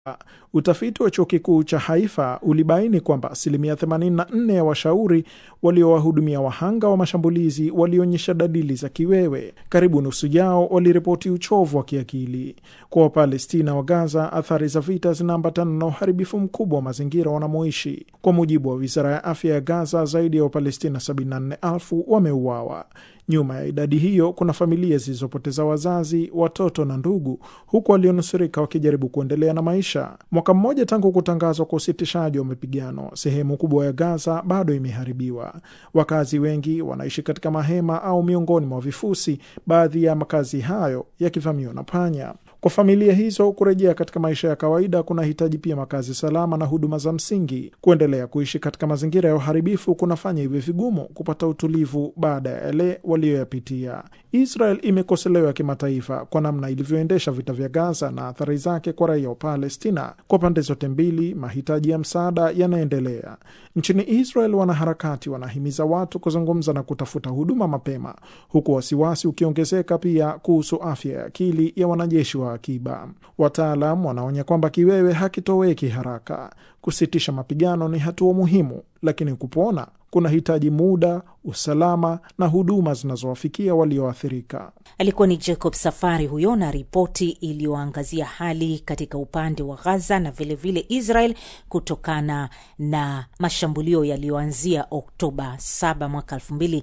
Utafiti wa chuo kikuu cha Haifa ulibaini kwamba asilimia 84 ya washauri waliowahudumia wahanga wa mashambulizi walionyesha dalili za kiwewe. Karibu nusu yao waliripoti uchovu wa kiakili. Kwa Wapalestina wa Gaza, athari za vita zinaambatana na uharibifu mkubwa wa mazingira wanamoishi. Kwa mujibu wa wizara ya afya ya Gaza, zaidi ya Wapalestina 74,000 wameuawa. Nyuma ya idadi hiyo kuna familia zilizopoteza wazazi, watoto na ndugu, huku walionusurika wakijaribu kuendelea na maisha. Mwaka mmoja tangu kutangazwa kwa usitishaji wa mapigano, sehemu kubwa ya Gaza bado imeharibiwa. Wakazi wengi wanaishi katika mahema au miongoni mwa vifusi, baadhi ya makazi hayo yakivamiwa na panya. Kwa familia hizo kurejea katika maisha ya kawaida kunahitaji pia makazi salama na huduma za msingi. Kuendelea kuishi katika mazingira ya uharibifu kunafanya iwe vigumu kupata utulivu baada ya yale waliyoyapitia. Israel imekoselewa kimataifa kwa namna ilivyoendesha vita vya Gaza na athari zake kwa raia wa Palestina. Kwa pande zote mbili, mahitaji ya msaada yanaendelea. Nchini Israel, wanaharakati wanahimiza watu kuzungumza na kutafuta huduma mapema, huku wasiwasi ukiongezeka pia kuhusu afya ya akili ya wanajeshi wa akiba. Wataalam wanaonya kwamba kiwewe hakitoweki haraka. Kusitisha mapigano ni hatua muhimu, lakini kupona kunahitaji muda, usalama na huduma zinazowafikia walioathirika. Alikuwa ni Jacob Safari huyo na ripoti iliyoangazia hali katika upande wa Gaza na vilevile vile Israel kutokana na mashambulio yaliyoanzia Oktoba 7 mwaka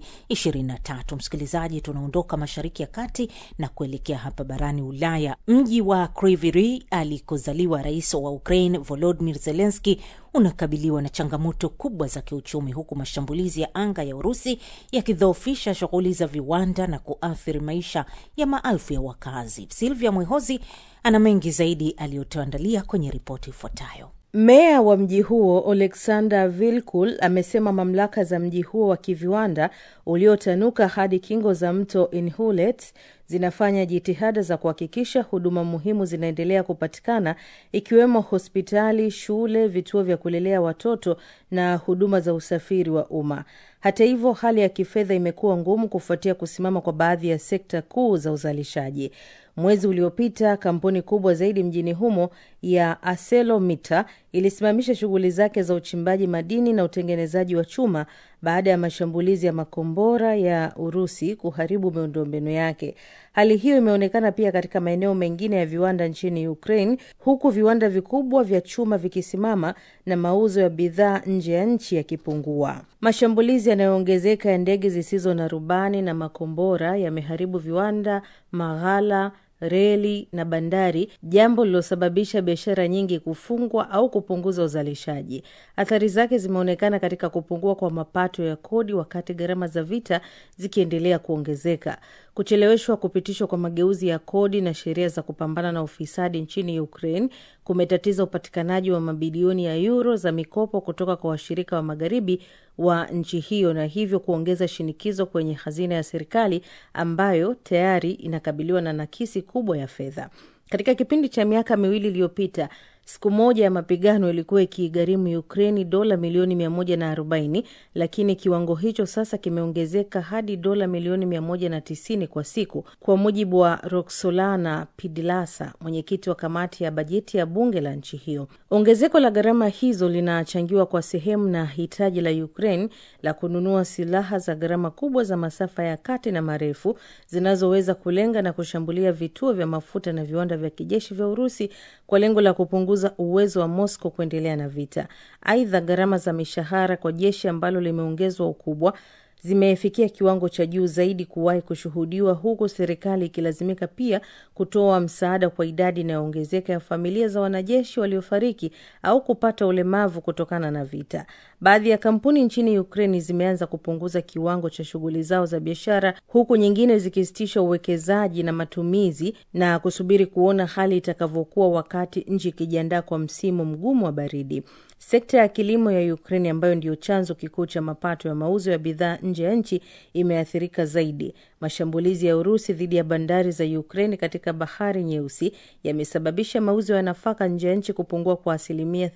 2023. Msikilizaji, tunaondoka Mashariki ya Kati na kuelekea hapa barani Ulaya. Mji wa Kryvyi Rih alikozaliwa rais wa Ukraine Volodymyr Zelensky unakabiliwa na changamoto kubwa za kiuchumi huku mashambulizi ya anga ya Urusi yakidhoofisha shughuli za viwanda na kuathiri maisha ya maelfu ya wakazi. Silvia Mwehozi ana mengi zaidi aliyotuandalia kwenye ripoti ifuatayo. Meya wa mji huo Oleksandr Vilkul amesema mamlaka za mji huo wa kiviwanda uliotanuka hadi kingo za mto Inhulet zinafanya jitihada za kuhakikisha huduma muhimu zinaendelea kupatikana ikiwemo hospitali, shule, vituo vya kulelea watoto na huduma za usafiri wa umma. Hata hivyo, hali ya kifedha imekuwa ngumu kufuatia kusimama kwa baadhi ya sekta kuu za uzalishaji. Mwezi uliopita kampuni kubwa zaidi mjini humo ya ArcelorMittal ilisimamisha shughuli zake za uchimbaji madini na utengenezaji wa chuma baada ya mashambulizi ya makombora ya Urusi kuharibu miundombinu yake. Hali hiyo imeonekana pia katika maeneo mengine ya viwanda nchini Ukraine, huku viwanda vikubwa vya chuma vikisimama na mauzo ya bidhaa nje ya nchi yakipungua. Mashambulizi yanayoongezeka ya ndege zisizo na rubani na makombora yameharibu viwanda, maghala reli na bandari, jambo lililosababisha biashara nyingi kufungwa au kupunguza uzalishaji. Athari zake zimeonekana katika kupungua kwa mapato ya kodi, wakati gharama za vita zikiendelea kuongezeka. Kucheleweshwa kupitishwa kwa mageuzi ya kodi na sheria za kupambana na ufisadi nchini Ukraine kumetatiza upatikanaji wa mabilioni ya euro za mikopo kutoka kwa washirika wa magharibi wa nchi hiyo na hivyo kuongeza shinikizo kwenye hazina ya serikali ambayo tayari inakabiliwa na nakisi kubwa ya fedha. Katika kipindi cha miaka miwili iliyopita, siku moja ya mapigano ilikuwa ikigharimu Ukraini dola milioni 140, lakini kiwango hicho sasa kimeongezeka hadi dola milioni 190 kwa siku, kwa mujibu wa Roxolana Pidilasa, mwenyekiti wa kamati ya bajeti ya bunge la nchi hiyo. Ongezeko la gharama hizo linachangiwa kwa sehemu na hitaji la Ukraine la kununua silaha za gharama kubwa za masafa ya kati na marefu zinazoweza kulenga na kushambulia vituo vya mafuta na viwanda vya kijeshi vya Urusi kwa lengo la kupunguza uwezo wa Moscow kuendelea na vita. Aidha, gharama za mishahara kwa jeshi ambalo limeongezwa ukubwa zimefikia kiwango cha juu zaidi kuwahi kushuhudiwa, huku serikali ikilazimika pia kutoa msaada kwa idadi inayoongezeka ya familia za wanajeshi waliofariki au kupata ulemavu kutokana na vita. Baadhi ya kampuni nchini Ukraini zimeanza kupunguza kiwango cha shughuli zao za biashara, huku nyingine zikisitisha uwekezaji na matumizi na kusubiri kuona hali itakavyokuwa wakati nchi ikijiandaa kwa msimu mgumu wa baridi. Sekta ya kilimo ya Ukraini ambayo ndiyo chanzo kikuu cha mapato ya mauzo ya bidhaa nje ya nchi imeathirika zaidi. Mashambulizi ya Urusi dhidi ya bandari za Ukraini katika bahari Nyeusi yamesababisha mauzo ya nafaka nje ya nchi kupungua kwa asilimia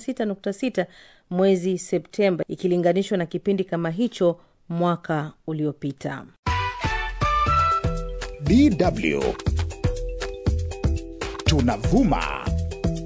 36.6 mwezi Septemba ikilinganishwa na kipindi kama hicho mwaka uliopita. DW tunavuma